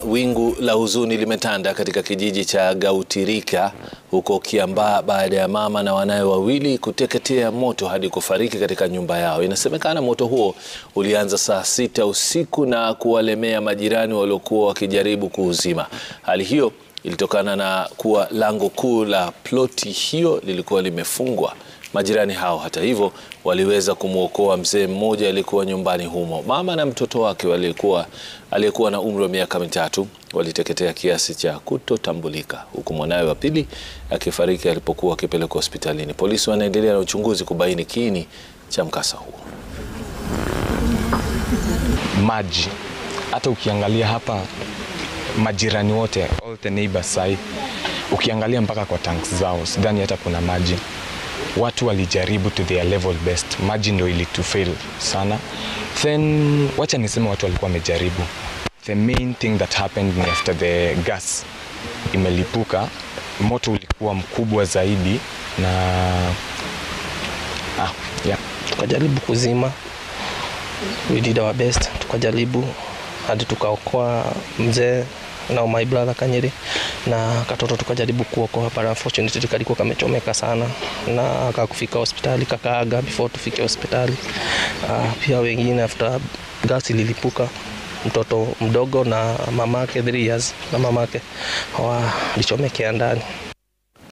wingu la huzuni limetanda katika kijiji cha Gautirika huko Kiambaa baada ya mama na wanawe wawili kuteketea moto hadi kufariki katika nyumba yao. Inasemekana moto huo ulianza saa sita usiku na kuwalemea majirani waliokuwa wakijaribu kuuzima. Hali hiyo ilitokana na kuwa lango kuu la ploti hiyo lilikuwa limefungwa. Majirani hao hata hivyo waliweza kumwokoa mzee mmoja aliyekuwa nyumbani humo. Mama na mtoto wake walikuwa aliyekuwa na umri wa miaka mitatu waliteketea kiasi cha kutotambulika, huku mwanawe wa pili akifariki alipokuwa akipelekwa hospitalini. Polisi wanaendelea na uchunguzi kubaini kiini cha mkasa huo. Maji hata ukiangalia hapa majirani wote all the neighbors sai, ukiangalia mpaka kwa tanks zao sidhani hata kuna maji. Watu walijaribu to their level best, maji ndio ilitufail sana. Then wacha niseme watu walikuwa wamejaribu. The main thing that happened ni after the gas imelipuka, moto ulikuwa mkubwa zaidi na ah, yeah. tukajaribu kuzima, we did our best, tukajaribu hadi tukaokoa mzee na my brother Kanyeri na katoto tukajaribu kuokoa, but unfortunately kalikuwa kamechomeka sana na akakufika hospitali kakaaga before tufike hospitali. Uh, pia wengine after gas ililipuka mtoto mdogo na mamake 3 years na mamake walichomekea ndani.